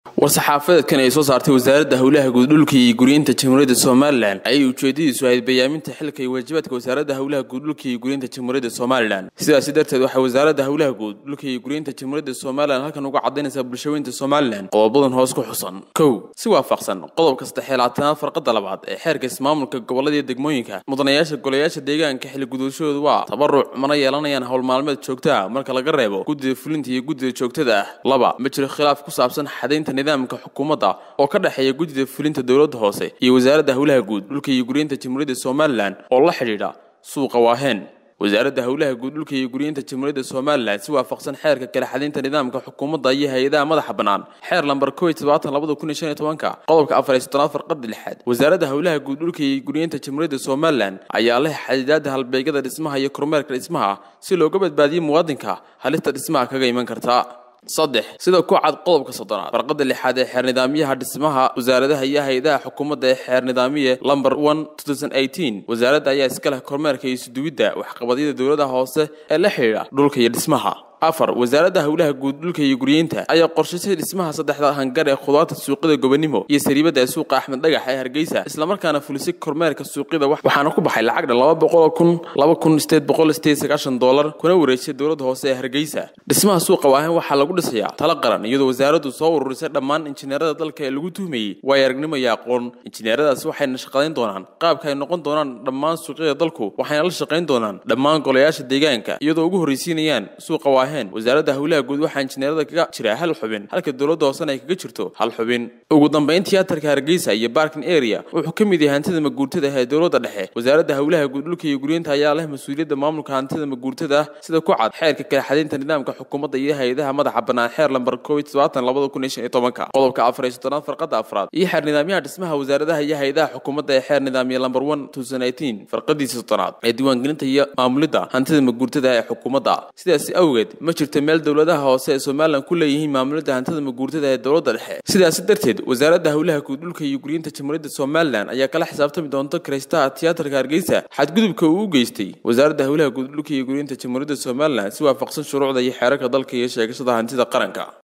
war-saxaafadeedkan ay soo saartay wasaaradda howlaha guud dhulka iyo guryeynta jamhuuriyadda somalilan ayay ujeedadiisu ahayd bayaaminta xilka iyo waajibaadka wasaaradda howlaha guud dhulka iyo guryeynta jamhuuriyadda somalilan sidaasi darteed waxay wasaaradda howlaha guud dhulka iyo guryeynta jamhuuriyadda somalilan halkan uga cadaynaysaa bulshaweynta somalilan qodobadan hoos ku xusan kow si waafaqsan qodobka saddexeelaatanaad farqada labaad ee xeerka ismaamulka gobolada iyo degmooyinka mudanayaasha golayaasha deegaanka xilli gudashadoodu waa tabaruc mana yeelanayaan howl maalmeed joogta ah marka laga reebo guddida fulinta iyo guddida joogtada ah laba ma jiro khilaaf ku saabsan xadaynta nidaamka xukuumadda oo ka dhexeeya guddida fulinta dowladda hoose iyo wasaaradda howlaha guud dhulka iyo guryeynta jamhuuriyadda somalilan oo la xidhiidha suuqa waaheen wasaaradda howlaha guud dhulka iyo guryeynta jamhuuriyadda somalilan si waafaqsan xeerka kala xadaynta nidaamka xukuumadda iyo hay-adaha madaxa bannaan xeer lambar kow iyo todobaatan labada kun iyo shan iyo tobanka qodobka afar iyo soddonaad farqada lixaad wasaaradda howlaha guud dhulka iyo guryeynta jamhuuriyadda somalilan ayaa leh xadidaada halbeegyada dhismaha iyo kormeerka dhismaha si looga badbaadiyo muwaadinka halista dhismaha kaga iman karta saddex sida ku cad qodobka soddonaad farqada lixaad ee xeer nidaamyaha dhismaha wasaaradaha iyo hay-adaha xukuumadda ee xeer nidaamiye lamber one wasaaradda ayaa iska leh kormeerka iyo isuduwidda waxqabadyada dowladaha hoose ee la xidhiidha dhulka iyo dhismaha afar wasaaradda howlaha guud dhulka iyo guryeynta ayaa qorshaysay dhismaha saddexda hangar ee khudaarta suuqyada gobonimo iyo sariibada ee suuqa axmed dhagax ee hargeysa islamarkaana fulisay kormeerka suuqyada waxaana ku baxay lacag dhan laba boqol kun laba kun sideed boqol sideed sagaashan doolar kuna wareejisay dowladda hoose ee hargeysa dhismaha suuqa waahen waxaa lagu dhisayaa tala qaran iyadoo wasaaraddu soo ururisay dhammaan injineerada dalka ee lagu tuhmayey waayo aragnimo iyo aqoon injineeradaasi waxayna shaqadayn doonaan qaabka ay noqon doonaan dhammaan suuqyada dalku waxayna la shaqayn doonaan dhammaan golayaasha deegaanka iyadoo ugu horreysiinayaan suuqa waahen wasaaradda howlaha guud waxaa injineerada kaga jira hal xubin halka dowladda hoosena ay kaga jirto hal xubin ugu dambayn tiyaatarka hargeysa iyo barking area wuxuu ka mid yahay hantida maguurtada ee dowladda dhexe wasaaradda howlaha guud dhulka iyo guryeynta ayaa leh mas-uuliyadda maamulka hantida maguurtada sida ku cad xeerka kala xadaynta nidaamka xukuumadda iyo hay-adaha madaxa bannaan xeer lambar kow iyo todobaatan labada kun iyo shan iyo tobanka qodobka afar iyo soddonaad farqada afraad iyo xeer nidaamyaha dhismaha wasaaradaha iyo hay-adaha xukuumadda ee xeer nidaamiye lamber one farqadiisa soddonaad ee diiwaangelinta iyo maamulidda hantida maguurtada ee xukuumadda sidaasi awgeed ma jirto meel dowladaha hoose ee somalilan ku leeyihiin maamulidda hantida maguurtada ee dowladda dhexe sidaasi darteed wasaaradda howlaha guud dhulka iyo guryeynta jamhuuriyadda somalilan ayaa kala xisaabtami doonta kiraystaha tiyaatarka hargeysa xadgudubka uu u geystay wasaaradda howlaha guud dhulka iyo guryeynta jamhuuriyadda somalilan si waafaqsan shuruucda iyo xeerarka dalka iyo sheegashada hantida qaranka